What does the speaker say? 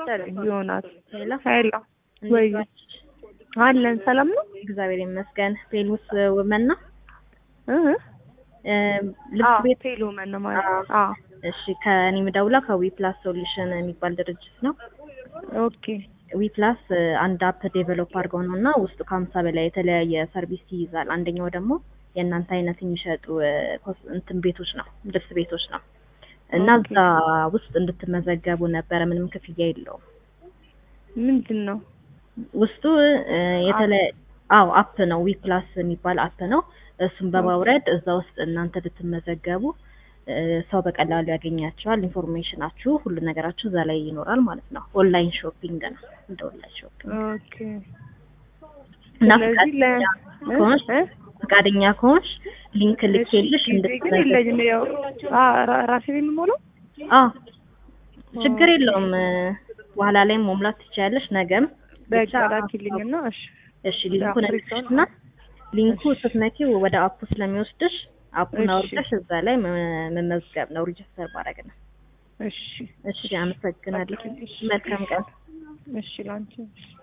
መሰለኝ ዮናስ ሄሎ ሄሎ ወይ እንዴት ዋልሽ? አለን ሰላም ነው እግዚአብሔር ይመስገን። ፔሉስ ውመን ነው እ እ ልብስ አዎ ቤት ቴሎ መን ነው ማለት አዎ። አዎ እሺ ከእኔ ምደውላ ከዊ ፕላስ ሶሉሽን የሚባል ድርጅት ነው። ኦኬ ዊ ፕላስ አንድ አፕ ዴቨሎፕ አድርገው ነው እና ውስጡ ከሀምሳ በላይ የተለያየ ሰርቪስ ይይዛል። አንደኛው ደግሞ የእናንተ አይነት የሚሸጡ እ፣ ኮስ- እንትን ቤቶች ነው ልብስ ቤቶች ነው እና ኦኬ። እዛ ውስጥ እንድትመዘገቡ ነበረ። ምንም ክፍያ የለውም። ምንድን ነው ውስጡ እ፣ የተለያየ አዎ አፕ ነው። ዊ ፕላስ የሚባል አፕ ነው። እሱን በማውረድ እዛ ውስጥ እናንተ ብትመዘገቡ እ፣ ሰው በቀላሉ ያገኛቸዋል። ኢንፎርሜሽናችሁ፣ ሁሉ ነገራችሁ እዛ ላይ ይኖራል ማለት ነው። ኦንላይን ሾፒንግ ነው እንደ ኦንላይን ሾፒንግ ኦኬ እና ስለዚህ ለ ፈቃደኛ ከሆንሽ እ? ፈቃደኛ ከሆንሽ ሊንክ ልኬልሽ እሺ፣ ጊዜ ግን እንድትመዘገቢ የለኝም ያው አ- ራ- ራሴ ነው የምሞላው አዎ ችግር የለውም። እ፣ በኋላ ላይ መሙላት ትችያለሽ። ነገም ብቻ በቃ ላኪልኝና እሺ እሺ ሊንኩን አፕ እና ሊንኩ እሺ። ስትነኪው ወደ አፑ ስለሚወስድሽ አፑን እሺ። አውርደሽ እዛ ላይ መ- መመዝገብ ነው፣ ሪጅስተር ማድረግ ነው። እሺ እሺ አመሰግናለሁ። ላኪልኝ። መልካም ቀን። እሺ ላንቺ